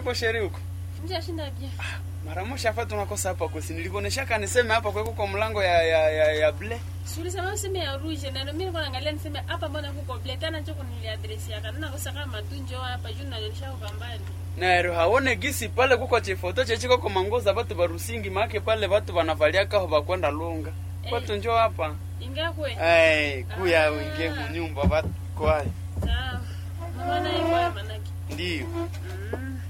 uko sheri huko Mjashinda bia. mara moja hapa tunakosa hapa kusi nilikuoneshaka niseme hapa kweko kwa mlango ya ya ya, ya ble Suri sama useme ya rouge na mimi nilikuwa naangalia niseme hapa mbona kuko black tena choko niliadresi yaka. Nina kosa kama tunjo hapa juu nalisha kwa mbali. nero haone gisi pale kuko chifoto chechiko kwa mangoza batu barusingi make pale batu banavaliaka ho bakwenda lunga Eh. batu njo hapa Ingakwe. hey, kuya Ah. wingie munyumba batu kwaye Sawa. Mama na iko manaki. ndio Mm.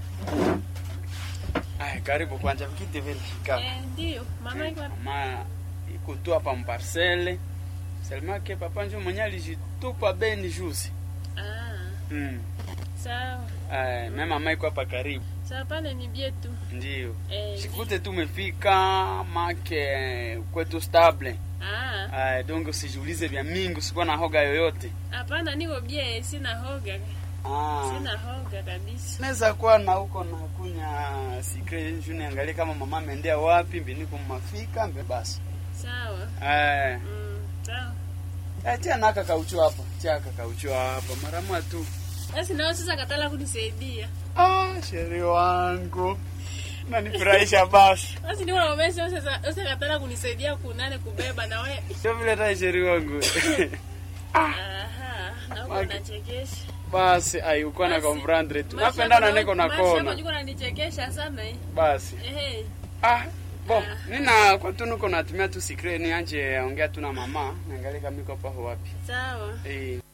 ay karibu kwanja mkite vile kaa Eh, ndio. Mama iko mama iko tu hapa mparcele selmake papa njo mwenye alijitupa beni juzi Ah. mm. Sawa. Ay, me mama iko hapa karibu Sawa pale ni bietu. ndio Eh. shikute tumefika make kwetu stable Ah. Ay, donc usijiulize vya mingi usikuwa na hoga yoyote Hapana niko bie sina hoga. ah. Sina hoga kabisa. naweza kuwa na huko na kunya sikre juu niangalie kama mama ameendea wapi mbiniko mafika mbe basi Sawa. Ay. Mm. Sawa. Eh, tia naka kaucho hapa tia kakaucho hapa mara moja tu Basi nao sasa katala kunisaidia. ah, sheri wangu nanifurahisha basi Basi ndio unaomesha sasa sasa katala kunisaidia kunane kubeba na wewe. sio vile tai sheri wangu Aha, na uko Maki- unachekesha. basi ai uko na Basi, comprendre tu maisha napendana yako- niko na maisha yako kona juko unanichekesha sana eh. basi Ehe. ah bo Ah. nina kwa tu niko natumia tu sikre ni anje ongea tu na mama niangalie kama iko paho wapi Sawa. eh